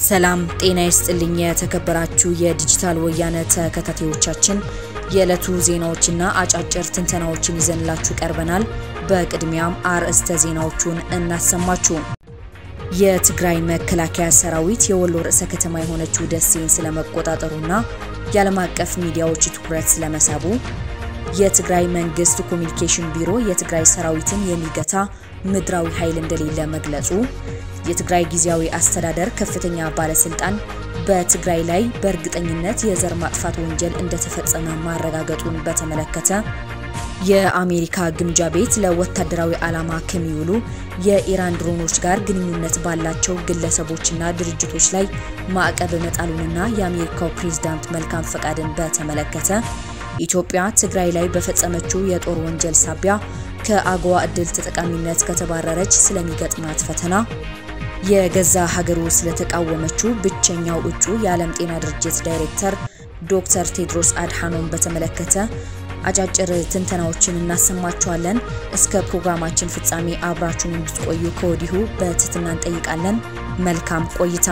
ሰላም ጤና ይስጥልኝ። የተከበራችሁ የዲጂታል ወያነ ተከታታዮቻችን የዕለቱ ዜናዎችና አጫጭር ትንተናዎችን ይዘንላችሁ ቀርበናል። በቅድሚያም አርዕስተ ዜናዎቹን እናሰማችሁ። የትግራይ መከላከያ ሰራዊት የወሎ ርዕሰ ከተማ የሆነችው ደሴን ስለመቆጣጠሩና የዓለም አቀፍ ሚዲያዎች ትኩረት ስለመሳቡ፣ የትግራይ መንግስት ኮሚኒኬሽን ቢሮ የትግራይ ሰራዊትን የሚገታ ምድራዊ ኃይል እንደሌለ መግለጹ፣ የትግራይ ጊዜያዊ አስተዳደር ከፍተኛ ባለስልጣን በትግራይ ላይ በእርግጠኝነት የዘር ማጥፋት ወንጀል እንደተፈጸመ ማረጋገጡን በተመለከተ የአሜሪካ ግምጃ ቤት ለወታደራዊ ዓላማ ከሚውሉ የኢራን ድሮኖች ጋር ግንኙነት ባላቸው ግለሰቦችና ድርጅቶች ላይ ማዕቀብ መጣሉንና የአሜሪካው ፕሬዝዳንት መልካም ፈቃድን በተመለከተ ኢትዮጵያ ትግራይ ላይ በፈጸመችው የጦር ወንጀል ሳቢያ ከአጎዋ እድል ተጠቃሚነት ከተባረረች ስለሚገጥማት ፈተና የገዛ ሀገሩ ስለተቃወመችው ብቸኛው እጩ የዓለም ጤና ድርጅት ዳይሬክተር ዶክተር ቴድሮስ አድሓኖም በተመለከተ አጫጭር ትንተናዎችን እናሰማችኋለን። እስከ ፕሮግራማችን ፍጻሜ አብራችሁን እንድትቆዩ ከወዲሁ በትህትና እንጠይቃለን። መልካም ቆይታ።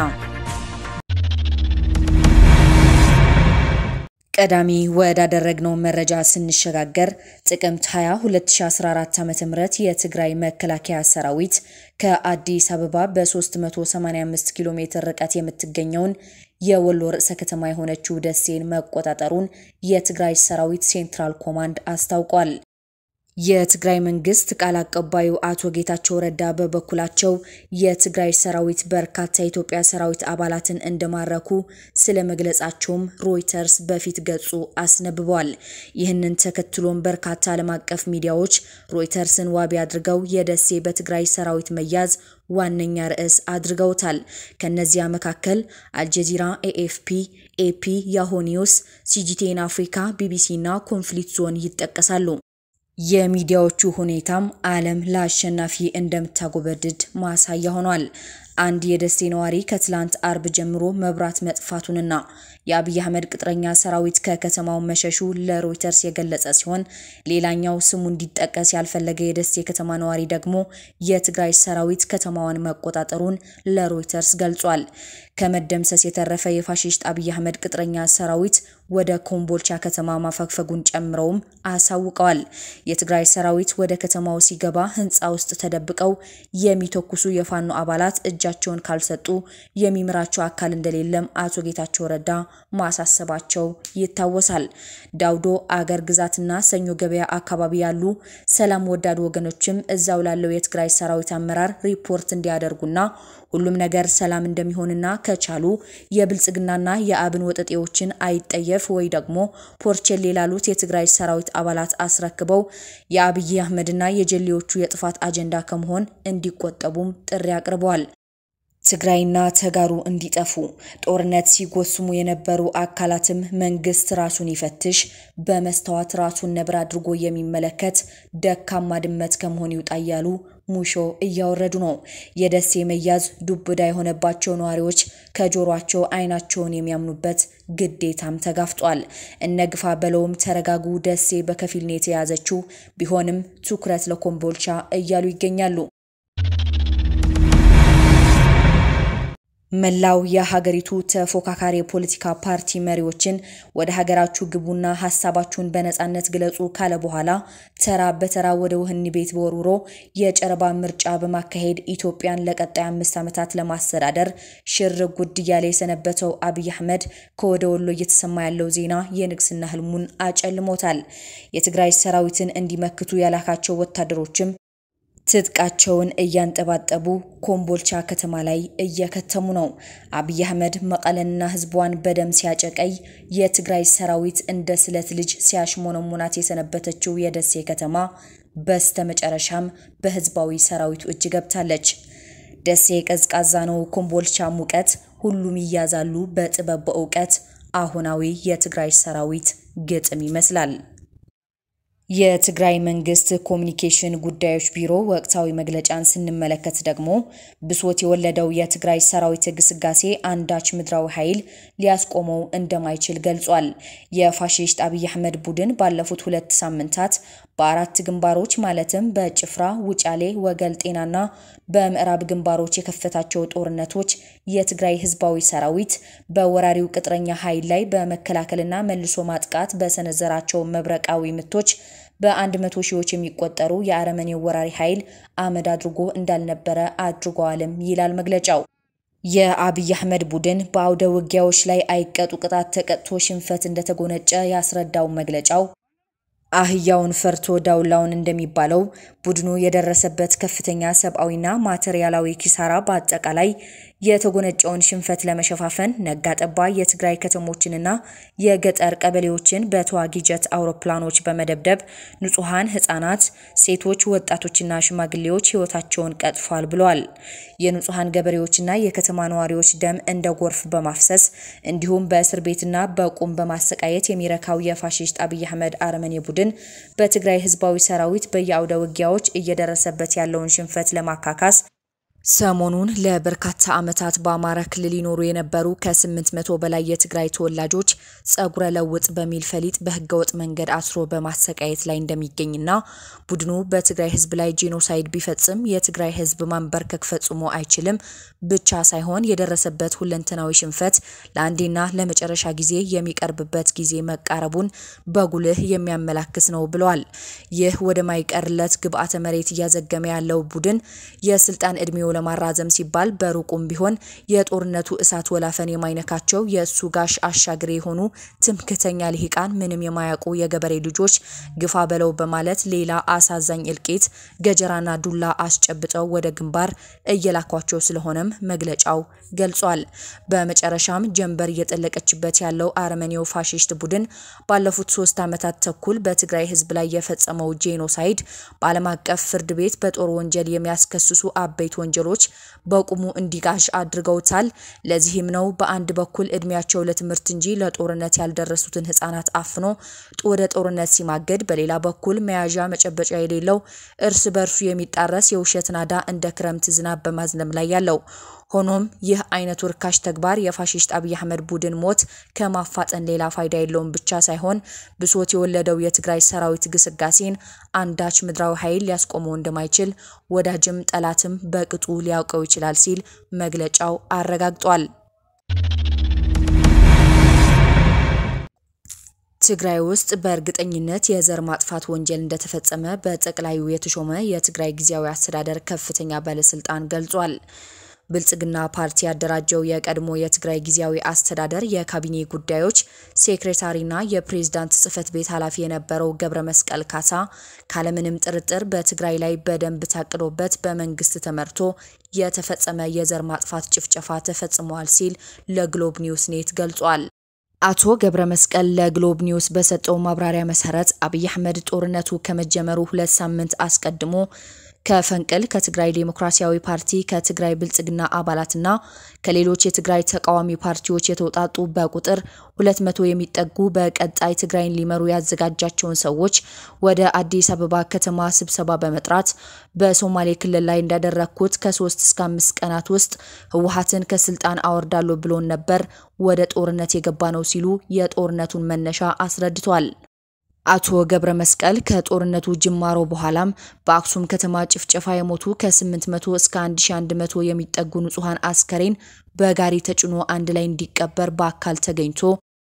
ቀዳሚ ወዳደረግነው መረጃ ስንሸጋገር ጥቅምት 20 2014 ዓ.ም የትግራይ መከላከያ ሰራዊት ከአዲስ አበባ በ385 ኪሎ ሜትር ርቀት የምትገኘውን የወሎ ርዕሰ ከተማ የሆነችው ደሴን መቆጣጠሩን የትግራይ ሰራዊት ሴንትራል ኮማንድ አስታውቋል። የትግራይ መንግስት ቃል አቀባዩ አቶ ጌታቸው ረዳ በበኩላቸው የትግራይ ሰራዊት በርካታ የኢትዮጵያ ሰራዊት አባላትን እንደማረኩ ስለ መግለጻቸውም ሮይተርስ በፊት ገጹ አስነብቧል። ይህንን ተከትሎም በርካታ ዓለም አቀፍ ሚዲያዎች ሮይተርስን ዋቢ አድርገው የደሴ በትግራይ ሰራዊት መያዝ ዋነኛ ርዕስ አድርገውታል። ከነዚያ መካከል አልጀዚራ፣ ኤኤፍፒ፣ ኤፒ፣ ያሆ ኒውስ፣ ሲጂቴን አፍሪካ፣ ቢቢሲ እና ኮንፍሊክት ዞን ይጠቀሳሉ። የሚዲያዎቹ ሁኔታም ዓለም ለአሸናፊ እንደምታጎበድድ ማሳያ ሆኗል። አንድ የደሴ ነዋሪ ከትላንት አርብ ጀምሮ መብራት መጥፋቱንና የአብይ አህመድ ቅጥረኛ ሰራዊት ከከተማው መሸሹ ለሮይተርስ የገለጸ ሲሆን ሌላኛው ስሙ እንዲጠቀስ ያልፈለገ የደሴ ከተማ ነዋሪ ደግሞ የትግራይ ሰራዊት ከተማዋን መቆጣጠሩን ለሮይተርስ ገልጿል። ከመደምሰስ የተረፈ የፋሽስት አብይ አህመድ ቅጥረኛ ሰራዊት ወደ ኮምቦልቻ ከተማ ማፈግፈጉን ጨምረውም አሳውቀዋል። የትግራይ ሰራዊት ወደ ከተማው ሲገባ ህንፃ ውስጥ ተደብቀው የሚተኩሱ የፋኖ አባላት እጃቸውን ካልሰጡ የሚምራቸው አካል እንደሌለም አቶ ጌታቸው ረዳ ማሳሰባቸው ይታወሳል። ዳውዶ አገር ግዛትና ሰኞ ገበያ አካባቢ ያሉ ሰላም ወዳድ ወገኖችም እዛው ላለው የትግራይ ሰራዊት አመራር ሪፖርት እንዲያደርጉና ሁሉም ነገር ሰላም እንደሚሆንና ከቻሉ የብልጽግናና የአብን ወጠጤዎችን አይጠየፍ ወይ ደግሞ ፖርቼሌ ላሉት የትግራይ ሰራዊት አባላት አስረክበው የአብይ አህመድና የጀሌዎቹ የጥፋት አጀንዳ ከመሆን እንዲቆጠቡም ጥሪ አቅርበዋል። ትግራይና ተጋሩ እንዲጠፉ ጦርነት ሲጎስሙ የነበሩ አካላትም መንግስት ራሱን ይፈትሽ፣ በመስተዋት ራሱን ነብር አድርጎ የሚመለከት ደካማ ድመት ከመሆን ይውጣ እያሉ ሙሾ እያወረዱ ነው። የደሴ መያዝ ዱብዳ የሆነባቸው ነዋሪዎች ከጆሯቸው አይናቸውን የሚያምኑበት ግዴታም ተጋፍጧል። እነ ግፋ በለውም ተረጋጉ፣ ደሴ በከፊል ነው የተያዘችው፣ ቢሆንም ትኩረት ለኮምቦልቻ እያሉ ይገኛሉ። መላው የሀገሪቱ ተፎካካሪ የፖለቲካ ፓርቲ መሪዎችን ወደ ሀገራችሁ ግቡና ሀሳባችሁን በነጻነት ግለጹ ካለ በኋላ ተራ በተራ ወደ ወህኒ ቤት በወርውሮ የጨረባ ምርጫ በማካሄድ ኢትዮጵያን ለቀጣይ አምስት ዓመታት ለማስተዳደር ሽር ጉድ እያለ የሰነበተው አብይ አህመድ ከወደ ወሎ እየተሰማ ያለው ዜና የንግስና ህልሙን አጨልሞታል። የትግራይ ሰራዊትን እንዲመክቱ ያላካቸው ወታደሮችም ትጥቃቸውን እያንጠባጠቡ ኮምቦልቻ ከተማ ላይ እየከተሙ ነው። አብይ አህመድ መቀለንና ህዝቧን በደም ሲያጨቀይ የትግራይ ሰራዊት እንደ ስለት ልጅ ሲያሽሞነሙናት የሰነበተችው የደሴ ከተማ በስተመጨረሻም በህዝባዊ ሰራዊቱ እጅ ገብታለች። ደሴ ቀዝቃዛ ነው፣ ኮምቦልቻ ሙቀት፣ ሁሉም ይያዛሉ በጥበብ በእውቀት። አሁናዊ የትግራይ ሰራዊት ግጥም ይመስላል። የትግራይ መንግስት ኮሚኒኬሽን ጉዳዮች ቢሮ ወቅታዊ መግለጫን ስንመለከት ደግሞ ብሶት የወለደው የትግራይ ሰራዊት ግስጋሴ አንዳች ምድራዊ ኃይል ሊያስቆመው እንደማይችል ገልጿል። የፋሽስት አብይ አህመድ ቡድን ባለፉት ሁለት ሳምንታት በአራት ግንባሮች ማለትም በጭፍራ፣ ውጫሌ፣ ወገል ጤናና በምዕራብ ግንባሮች የከፈታቸው ጦርነቶች የትግራይ ህዝባዊ ሰራዊት በወራሪው ቅጥረኛ ኃይል ላይ በመከላከልና መልሶ ማጥቃት በሰነዘራቸው መብረቃዊ ምቶች በአንድ መቶ ሺዎች የሚቆጠሩ የአረመኔው ወራሪ ኃይል አመድ አድርጎ እንዳልነበረ አድርገዋልም ይላል መግለጫው። የአብይ አህመድ ቡድን በአውደ ውጊያዎች ላይ አይቀጡ ቅጣት ተቀጥቶ ሽንፈት እንደተጎነጨ ያስረዳው መግለጫው አህያውን ፈርቶ ዳውላውን እንደሚባለው ቡድኑ የደረሰበት ከፍተኛ ሰብአዊና ማቴሪያላዊ ኪሳራ በአጠቃላይ የተጎነጨውን ሽንፈት ለመሸፋፈን ነጋጠባ የትግራይ ከተሞችንና የገጠር ቀበሌዎችን በተዋጊ ጀት አውሮፕላኖች በመደብደብ ንጹሐን ህጻናት፣ ሴቶች፣ ወጣቶችና ሽማግሌዎች ህይወታቸውን ቀጥፏል ብለዋል። የንጹሐን ገበሬዎችና የከተማ ነዋሪዎች ደም እንደ ጎርፍ በማፍሰስ እንዲሁም በእስር ቤትና በቁም በማሰቃየት የሚረካው የፋሽስት አብይ አህመድ አረመኔ ቡድን በትግራይ ህዝባዊ ሰራዊት በየአውደ ውጊያዎች እየደረሰበት ያለውን ሽንፈት ለማካካስ ሰሞኑን ለበርካታ ዓመታት በአማራ ክልል ይኖሩ የነበሩ ከ800 በላይ የትግራይ ተወላጆች ጸጉረ ለውጥ በሚል ፈሊጥ በህገወጥ መንገድ አስሮ በማሰቃየት ላይ እንደሚገኝና ቡድኑ በትግራይ ህዝብ ላይ ጄኖሳይድ ቢፈጽም የትግራይ ህዝብ ማንበርከክ ፈጽሞ አይችልም ብቻ ሳይሆን የደረሰበት ሁለንተናዊ ሽንፈት ለአንዴና ለመጨረሻ ጊዜ የሚቀርብበት ጊዜ መቃረቡን በጉልህ የሚያመላክት ነው ብለዋል። ይህ ወደማይቀርለት ግብዓተ መሬት እያዘገመ ያለው ቡድን የስልጣን እድሜው ለማራዘም ሲባል በሩቁም ቢሆን የጦርነቱ እሳት ወላፈን የማይነካቸው የእሱ ጋሽ አሻግሬ የሆኑ ትምክተኛ ልሂቃን ምንም የማያውቁ የገበሬ ልጆች ግፋ በለው በማለት ሌላ አሳዛኝ እልቂት ገጀራና ዱላ አስጨብጠው ወደ ግንባር እየላኳቸው ስለሆነም መግለጫው ገልጿል። በመጨረሻም ጀንበር እየጠለቀችበት ያለው አረመኔው ፋሽስት ቡድን ባለፉት ሶስት ዓመታት ተኩል በትግራይ ህዝብ ላይ የፈጸመው ጄኖሳይድ በዓለም አቀፍ ፍርድ ቤት በጦር ወንጀል የሚያስከስሱ አበይት ወንጀሎች በቁሙ እንዲጋሽ አድርገውታል። ለዚህም ነው በአንድ በኩል እድሜያቸው ለትምህርት እንጂ ለጦርነት ያልደረሱትን ህጻናት አፍኖ ወደ ጦርነት ሲማገድ፣ በሌላ በኩል መያዣ መጨበጫ የሌለው እርስ በርሱ የሚጣረስ የውሸት ናዳ እንደ ክረምት ዝናብ በማዝነብ ላይ ያለው። ሆኖም ይህ አይነቱ ርካሽ ተግባር የፋሽስት አብይ አህመድ ቡድን ሞት ከማፋጠን ሌላ ፋይዳ የለውም ብቻ ሳይሆን ብሶት የወለደው የትግራይ ሰራዊት ግስጋሴን አንዳች ምድራዊ ኃይል ሊያስቆመው እንደማይችል ወዳጅም ጠላትም በቅጡ ሊያውቀው ይችላል ሲል መግለጫው አረጋግጧል። ትግራይ ውስጥ በእርግጠኝነት የዘር ማጥፋት ወንጀል እንደተፈጸመ በጠቅላዩ የተሾመ የትግራይ ጊዜያዊ አስተዳደር ከፍተኛ ባለስልጣን ገልጿል። ብልጽግና ፓርቲ ያደራጀው የቀድሞ የትግራይ ጊዜያዊ አስተዳደር የካቢኔ ጉዳዮች ሴክሬታሪና የፕሬዝዳንት ጽህፈት ቤት ኃላፊ የነበረው ገብረ መስቀል ካሳ ካለምንም ጥርጥር በትግራይ ላይ በደንብ ታቅዶበት በመንግስት ተመርቶ የተፈጸመ የዘር ማጥፋት ጭፍጨፋ ተፈጽሟል ሲል ለግሎብ ኒውስ ኔት ገልጿል። አቶ ገብረ መስቀል ለግሎብ ኒውስ በሰጠው ማብራሪያ መሰረት አብይ አህመድ ጦርነቱ ከመጀመሩ ሁለት ሳምንት አስቀድሞ ከፈንቅል ከትግራይ ዴሞክራሲያዊ ፓርቲ ከትግራይ ብልጽግና አባላትና ከሌሎች የትግራይ ተቃዋሚ ፓርቲዎች የተውጣጡ በቁጥር ሁለት መቶ የሚጠጉ በቀጣይ ትግራይን ሊመሩ ያዘጋጃቸውን ሰዎች ወደ አዲስ አበባ ከተማ ስብሰባ በመጥራት በሶማሌ ክልል ላይ እንዳደረግኩት ከሶስት እስከ አምስት ቀናት ውስጥ ህወሓትን ከስልጣን አወርዳለሁ ብሎን ነበር ወደ ጦርነት የገባ ነው ሲሉ የጦርነቱን መነሻ አስረድቷል። አቶ ገብረ መስቀል ከጦርነቱ ጅማሮ በኋላም በአክሱም ከተማ ጭፍጨፋ የሞቱ ከ800 እስከ 1100 የሚጠጉ ንጹሐን አስከሬን በጋሪ ተጭኖ አንድ ላይ እንዲቀበር በአካል ተገኝቶ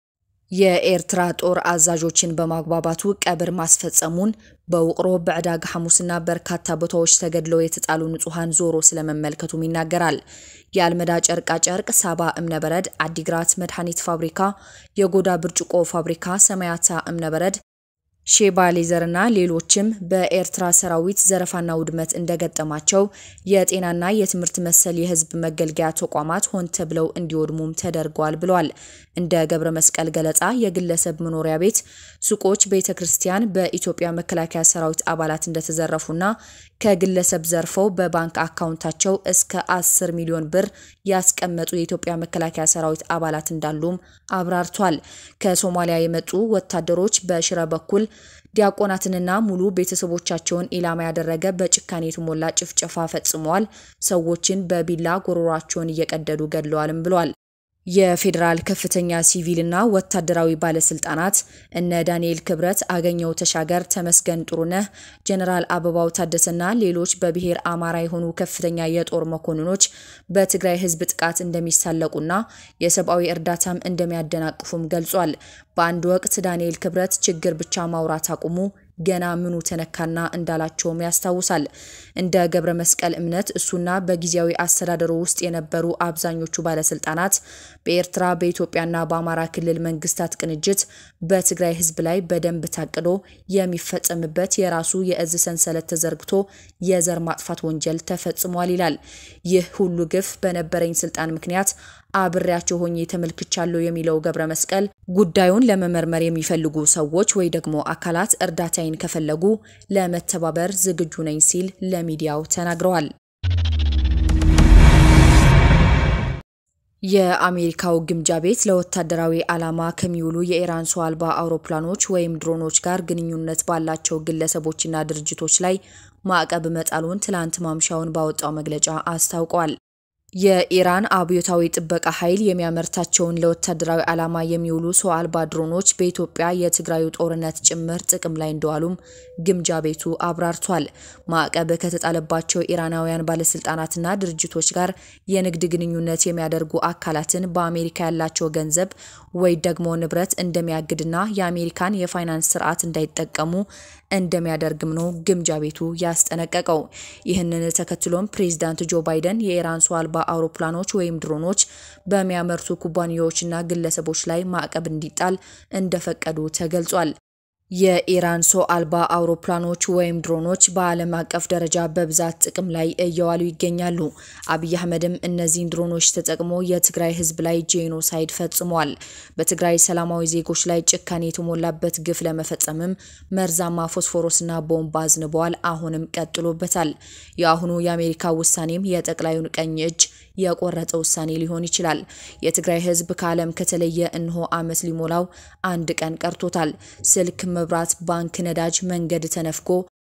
የኤርትራ ጦር አዛዦችን በማግባባቱ ቀብር ማስፈጸሙን በውቅሮ በዕዳጋ ሐሙስና በርካታ ቦታዎች ተገድለው የተጣሉ ንጹሐን ዞሮ ስለመመልከቱም ይናገራል። የአልመዳ ጨርቃ ጨርቅ፣ ሳባ እምነበረድ፣ አዲግራት መድኃኒት ፋብሪካ፣ የጎዳ ብርጭቆ ፋብሪካ፣ ሰማያታ እምነበረድ ሼባ ሌዘርና ሌሎችም በኤርትራ ሰራዊት ዘረፋና ውድመት እንደገጠማቸው የጤናና የትምህርት መሰል የህዝብ መገልገያ ተቋማት ሆን ተብለው እንዲወድሙም ተደርገዋል ብለዋል። እንደ ገብረ መስቀል ገለጻ የግለሰብ መኖሪያ ቤት፣ ሱቆች፣ ቤተ ክርስቲያን በኢትዮጵያ መከላከያ ሰራዊት አባላት እንደተዘረፉና ከግለሰብ ዘርፈው በባንክ አካውንታቸው እስከ 10 ሚሊዮን ብር ያስቀመጡ የኢትዮጵያ መከላከያ ሰራዊት አባላት እንዳሉም አብራርቷል። ከሶማሊያ የመጡ ወታደሮች በሽረ በኩል ዲያቆናትንና ሙሉ ቤተሰቦቻቸውን ኢላማ ያደረገ በጭካኔ የተሞላ ጭፍጨፋ ፈጽመዋል። ሰዎችን በቢላ ጎሮሯቸውን እየቀደዱ ገድለዋልም ብሏል። የፌዴራል ከፍተኛ ሲቪልና ወታደራዊ ባለስልጣናት እነ ዳንኤል ክብረት፣ አገኘው ተሻገር፣ ተመስገን ጥሩነህ፣ ጀነራል አበባው ታደሰና ሌሎች በብሔር አማራ የሆኑ ከፍተኛ የጦር መኮንኖች በትግራይ ሕዝብ ጥቃት እንደሚሳለቁና የሰብአዊ እርዳታም እንደሚያደናቅፉም ገልጿል። በአንድ ወቅት ዳንኤል ክብረት ችግር ብቻ ማውራት አቁሙ ገና ምኑ ተነካና እንዳላቸውም ያስታውሳል። እንደ ገብረ መስቀል እምነት እሱና በጊዜያዊ አስተዳደሩ ውስጥ የነበሩ አብዛኞቹ ባለስልጣናት በኤርትራ በኢትዮጵያና በአማራ ክልል መንግስታት ቅንጅት በትግራይ ህዝብ ላይ በደንብ ታቅዶ የሚፈጸምበት የራሱ የእዝ ሰንሰለት ተዘርግቶ የዘር ማጥፋት ወንጀል ተፈጽሟል ይላል። ይህ ሁሉ ግፍ በነበረኝ ስልጣን ምክንያት አብሬያቸው ሆኜ ተመልክቻለሁ የሚለው ገብረ መስቀል ጉዳዩን ለመመርመር የሚፈልጉ ሰዎች ወይ ደግሞ አካላት እርዳታዬን ከፈለጉ ለመተባበር ዝግጁ ነኝ ሲል ለሚዲያው ተናግረዋል። የአሜሪካው ግምጃ ቤት ለወታደራዊ ዓላማ ከሚውሉ የኢራን ሰው አልባ አውሮፕላኖች ወይም ድሮኖች ጋር ግንኙነት ባላቸው ግለሰቦችና ድርጅቶች ላይ ማዕቀብ መጣሉን ትላንት ማምሻውን ባወጣው መግለጫ አስታውቋል። የኢራን አብዮታዊ ጥበቃ ኃይል የሚያመርታቸውን ለወታደራዊ ዓላማ የሚውሉ ሰው አልባ ድሮኖች በኢትዮጵያ የትግራዩ ጦርነት ጭምር ጥቅም ላይ እንደዋሉም ግምጃ ቤቱ አብራርቷል። ማዕቀብ ከተጣለባቸው ኢራናውያን ባለስልጣናትና ድርጅቶች ጋር የንግድ ግንኙነት የሚያደርጉ አካላትን በአሜሪካ ያላቸው ገንዘብ ወይ ደግሞ ንብረት እንደሚያግድና የአሜሪካን የፋይናንስ ስርዓት እንዳይጠቀሙ እንደሚያደርግም ነው ግምጃ ቤቱ ያስጠነቀቀው። ይህንን ተከትሎም ፕሬዚዳንት ጆ ባይደን የኢራን ሰው አልባ አውሮፕላኖች ወይም ድሮኖች በሚያመርቱ ኩባንያዎችና ግለሰቦች ላይ ማዕቀብ እንዲጣል እንደፈቀዱ ተገልጿል። የኢራን ሰው አልባ አውሮፕላኖች ወይም ድሮኖች በዓለም አቀፍ ደረጃ በብዛት ጥቅም ላይ እየዋሉ ይገኛሉ። አብይ አህመድም እነዚህን ድሮኖች ተጠቅሞ የትግራይ ሕዝብ ላይ ጄኖሳይድ ፈጽሟል። በትግራይ ሰላማዊ ዜጎች ላይ ጭካኔ የተሞላበት ግፍ ለመፈጸምም መርዛማ ፎስፎሮስና ቦምብ አዝንበዋል። አሁንም ቀጥሎበታል። የአሁኑ የአሜሪካ ውሳኔም የጠቅላዩን ቀኝ እጅ የቆረጠ ውሳኔ ሊሆን ይችላል። የትግራይ ህዝብ ከዓለም ከተለየ እንሆ ዓመት ሊሞላው አንድ ቀን ቀርቶታል። ስልክ፣ መብራት፣ ባንክ፣ ነዳጅ፣ መንገድ ተነፍጎ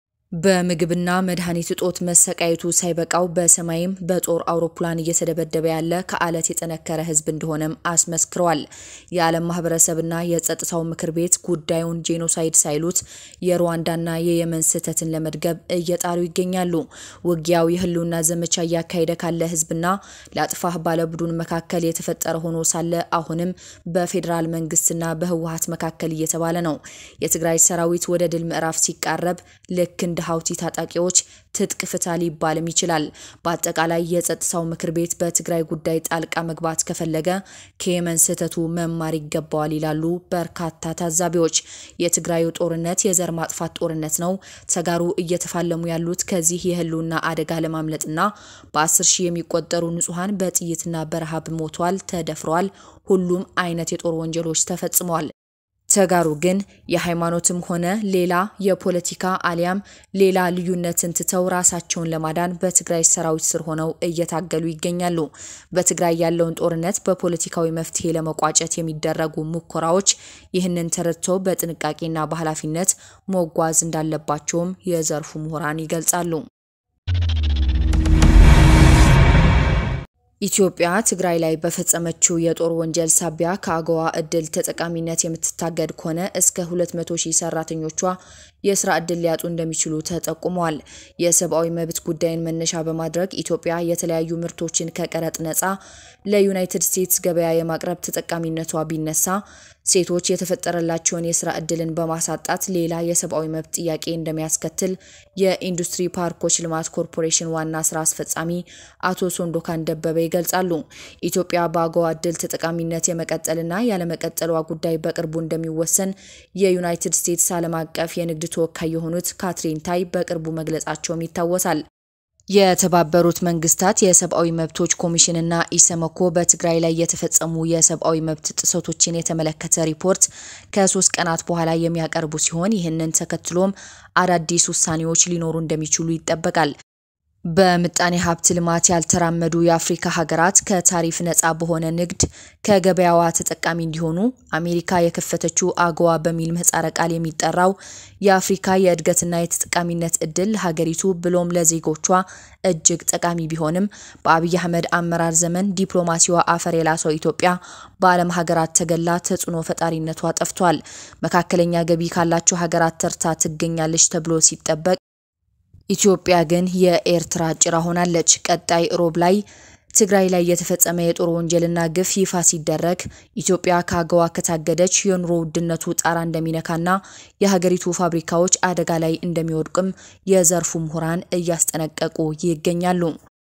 በምግብና መድኃኒት እጦት መሰቃየቱ ሳይበቃው በሰማይም በጦር አውሮፕላን እየተደበደበ ያለ ከአለት የጠነከረ ህዝብ እንደሆነም አስመስክረዋል። የዓለም ማህበረሰብና የጸጥታው ምክር ቤት ጉዳዩን ጄኖሳይድ ሳይሉት የሩዋንዳና የየመን ስህተትን ለመድገብ እየጣሩ ይገኛሉ። ውጊያው የህልውና ዘመቻ እያካሄደ ካለ ህዝብና ለአጥፋህ ባለ ቡድን መካከል የተፈጠረ ሆኖ ሳለ አሁንም በፌዴራል መንግስትና በህወሀት መካከል እየተባለ ነው። የትግራይ ሰራዊት ወደ ድል ምዕራፍ ሲቃረብ ልክ እንደ ሀውቲ ታጣቂዎች ትጥቅ ፍታ ሊባልም ይችላል። በአጠቃላይ የጸጥታው ምክር ቤት በትግራይ ጉዳይ ጣልቃ መግባት ከፈለገ ከየመን ስህተቱ መማር ይገባዋል ይላሉ በርካታ ታዛቢዎች። የትግራዩ ጦርነት የዘር ማጥፋት ጦርነት ነው። ተጋሩ እየተፋለሙ ያሉት ከዚህ የህልውና አደጋ ለማምለጥና በአስር ሺህ የሚቆጠሩ ንጹሐን በጥይትና በረሃብ ሞቷል፣ ተደፍረዋል። ሁሉም አይነት የጦር ወንጀሎች ተፈጽመዋል። ተጋሩ ግን የሃይማኖትም ሆነ ሌላ የፖለቲካ አሊያም ሌላ ልዩነትን ትተው ራሳቸውን ለማዳን በትግራይ ሰራዊት ስር ሆነው እየታገሉ ይገኛሉ። በትግራይ ያለውን ጦርነት በፖለቲካዊ መፍትሄ ለመቋጨት የሚደረጉ ሙከራዎች ይህንን ተረድተው በጥንቃቄና በኃላፊነት መጓዝ እንዳለባቸውም የዘርፉ ምሁራን ይገልጻሉ። ኢትዮጵያ ትግራይ ላይ በፈጸመችው የጦር ወንጀል ሳቢያ ከአገዋ እድል ተጠቃሚነት የምትታገድ ከሆነ እስከ 200 ሺህ ሰራተኞቿ የስራ እድል ሊያጡ እንደሚችሉ ተጠቁመዋል። የሰብአዊ መብት ጉዳይን መነሻ በማድረግ ኢትዮጵያ የተለያዩ ምርቶችን ከቀረጥ ነጻ ለዩናይትድ ስቴትስ ገበያ የማቅረብ ተጠቃሚነቷ ቢነሳ ሴቶች የተፈጠረላቸውን የስራ እድልን በማሳጣት ሌላ የሰብአዊ መብት ጥያቄ እንደሚያስከትል የኢንዱስትሪ ፓርኮች ልማት ኮርፖሬሽን ዋና ስራ አስፈጻሚ አቶ ሶንዶካን ደበበ ይገልጻሉ። ኢትዮጵያ በአገዋ እድል ተጠቃሚነት የመቀጠልና ያለመቀጠሏ ጉዳይ በቅርቡ እንደሚወሰን የዩናይትድ ስቴትስ ዓለም አቀፍ የንግድ ተወካይ የሆኑት ካትሪን ታይ በቅርቡ መግለጻቸውም ይታወሳል። የተባበሩት መንግስታት የሰብአዊ መብቶች ኮሚሽንና ኢሰመኮ በትግራይ ላይ የተፈጸሙ የሰብአዊ መብት ጥሰቶችን የተመለከተ ሪፖርት ከሶስት ቀናት በኋላ የሚያቀርቡ ሲሆን ይህንን ተከትሎም አዳዲስ ውሳኔዎች ሊኖሩ እንደሚችሉ ይጠበቃል። በምጣኔ ሀብት ልማት ያልተራመዱ የአፍሪካ ሀገራት ከታሪፍ ነፃ በሆነ ንግድ ከገበያዋ ተጠቃሚ እንዲሆኑ አሜሪካ የከፈተችው አጎዋ በሚል ምህጻረ ቃል የሚጠራው የአፍሪካ የእድገትና የተጠቃሚነት እድል ለሀገሪቱ ብሎም ለዜጎቿ እጅግ ጠቃሚ ቢሆንም በአብይ አህመድ አመራር ዘመን ዲፕሎማሲዋ አፈር የላሰው ኢትዮጵያ በዓለም ሀገራት ተገላ ተጽዕኖ ፈጣሪነቷ ጠፍቷል። መካከለኛ ገቢ ካላቸው ሀገራት ተርታ ትገኛለች ተብሎ ሲጠበቅ ኢትዮጵያ ግን የኤርትራ ጭራ ሆናለች። ቀጣይ ሮብ ላይ ትግራይ ላይ የተፈጸመ የጦር ወንጀልና ግፍ ይፋ ሲደረግ ኢትዮጵያ ከአገዋ ከታገደች የኑሮ ውድነቱ ጣራ እንደሚነካና የሀገሪቱ ፋብሪካዎች አደጋ ላይ እንደሚወድቅም የዘርፉ ምሁራን እያስጠነቀቁ ይገኛሉ።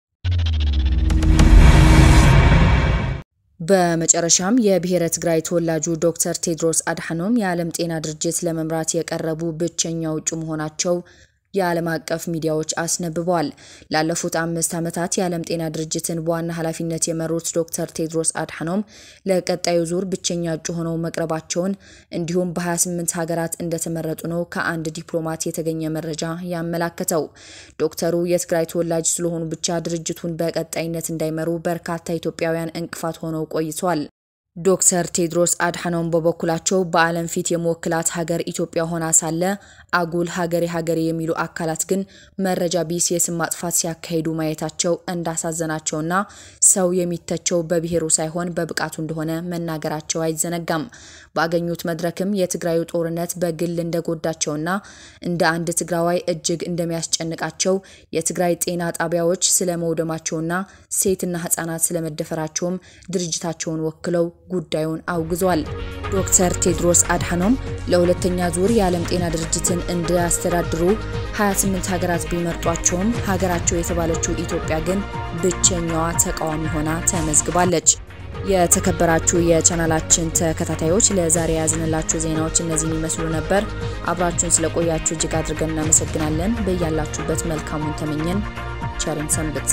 በመጨረሻም የብሔረ ትግራይ ተወላጁ ዶክተር ቴድሮስ አድሓኖም የዓለም ጤና ድርጅት ለመምራት የቀረቡ ብቸኛ እጩ መሆናቸው የዓለም አቀፍ ሚዲያዎች አስነብበዋል። ላለፉት አምስት ዓመታት የዓለም ጤና ድርጅትን በዋና ኃላፊነት የመሩት ዶክተር ቴድሮስ አድሓኖም ለቀጣዩ ዙር ብቸኛ እጩ ሆነው መቅረባቸውን እንዲሁም በ28 ሀገራት እንደተመረጡ ነው ከአንድ ዲፕሎማት የተገኘ መረጃ ያመላከተው። ዶክተሩ የትግራይ ተወላጅ ስለሆኑ ብቻ ድርጅቱን በቀጣይነት እንዳይመሩ በርካታ ኢትዮጵያውያን እንቅፋት ሆነው ቆይተዋል። ዶክተር ቴድሮስ አድሓኖም በበኩላቸው በዓለም ፊት የመወክላት ሀገር ኢትዮጵያ ሆና ሳለ አጉል ሀገሬ ሀገሬ የሚሉ አካላት ግን መረጃ ቢስ የስም ማጥፋት ሲያካሂዱ ማየታቸው እንዳሳዘናቸውና ሰው የሚተቸው በብሔሩ ሳይሆን በብቃቱ እንደሆነ መናገራቸው አይዘነጋም። ባገኙት መድረክም የትግራዩ ጦርነት በግል እንደጎዳቸውና እንደ አንድ ትግራዋይ እጅግ እንደሚያስጨንቃቸው የትግራይ ጤና ጣቢያዎች ስለመውደማቸውና ሴትና ሕጻናት ስለመደፈራቸውም ድርጅታቸውን ወክለው ጉዳዩን አውግዟል። ዶክተር ቴድሮስ አድሓኖም ለሁለተኛ ዙር የዓለም ጤና ድርጅትን እንዲያስተዳድሩ 28 ሀገራት ቢመርጧቸውም ሀገራቸው የተባለችው ኢትዮጵያ ግን ብቸኛዋ ተቃዋሚ ሆና ተመዝግባለች። የተከበራችሁ የቻናላችን ተከታታዮች ለዛሬ ያዝንላችሁ ዜናዎች እነዚህን ይመስሉ ነበር። አብራችሁን ስለቆያችሁ እጅግ አድርገን እናመሰግናለን። በያላችሁበት መልካሙን ተመኘን። ቸርን ሰንብት።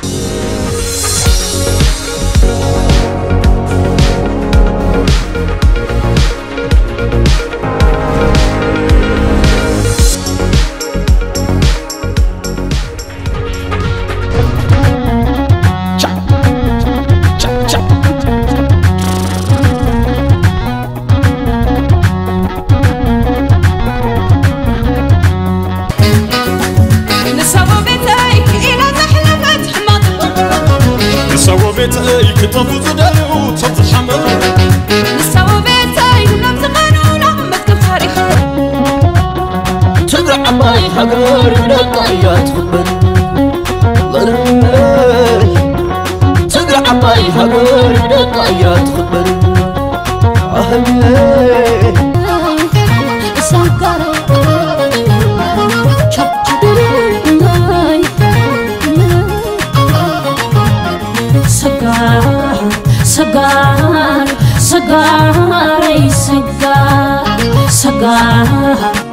ቤተይ ክተፉ ዝደልዩ ተዝሓመር ንሳው ቤተይ ሁሎም ዝቐኑና መዝገብ ታሪኽ ትግራይ ዓባይ ሃገር ደቃ እያ ትኽበር ትግራይ ዓባይ ሃገር ደቃ እያ ትኽበር ሰጋር ሰጋረይ ሰጋር ሰጋር